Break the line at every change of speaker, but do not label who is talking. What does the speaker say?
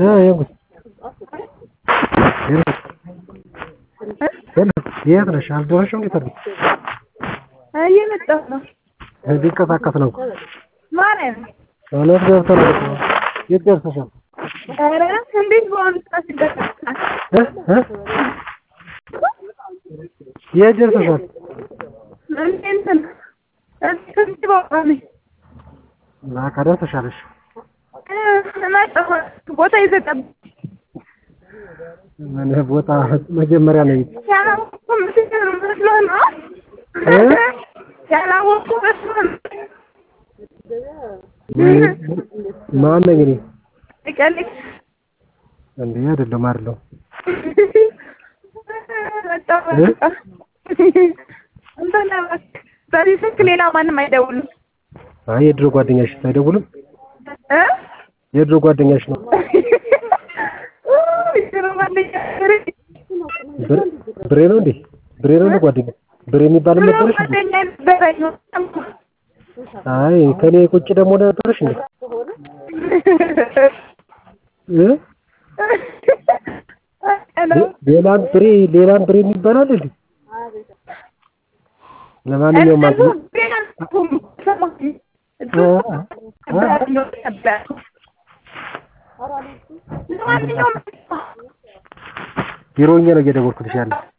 የት ነሽ? አልደረስሽም? እንዴት አድርጊ
እየመጣሁ ነው።
ሊንቀሳቀስ ነው እኮ
ማርያም
እውነት ገብተናል እኮ የት ደርሰሻል?
ኧረ እንዴት በአሁኑ ሰዓት ይደረሳል?
እ እ የት ደርሰሻል?
እንትን እዚህ ቦታ ነኝ።
በቃ ደርሰሻል። እሺ
መጣሁ። ቦታ ይዘጠብ
ምን ቦታ መጀመሪያ ነው
ያላወቅኩ ምስል መስሎህ ነው?
እ?
ያላወቅኩ መስሎህ ነው?
ማን ነኝ እኔ?
ቀልድ
እንዴ አይደለም አይደለም
መጣሁ በቃ። እንትን እባክህ በዚህ ስልክ ሌላ ማንም አይደውልም
አይ የድሮ ጓደኛሽ አይደውልም?
እ?
የድሮ ጓደኛሽ ነው።
የድሮ ጓደኛ ብሬ
ብር- ብሬ ነው እንዴ? ብሬ ነው እንዴ ጓደኛ? ብሬ የሚባልም
ድሮ
ነበረሽ እንዴ?
ጓደኛ ነበረኝ
አይ ከኔ ቁጭ ደግሞ ነበረሽ እንዴ? እ? ሌላም ብሬ ሌላም ብሬ የሚባል አለ እንዴ? ለማንኛውም አዚ ቢሮ ሆኜ ነው እየደወልኩልሽ ያለው።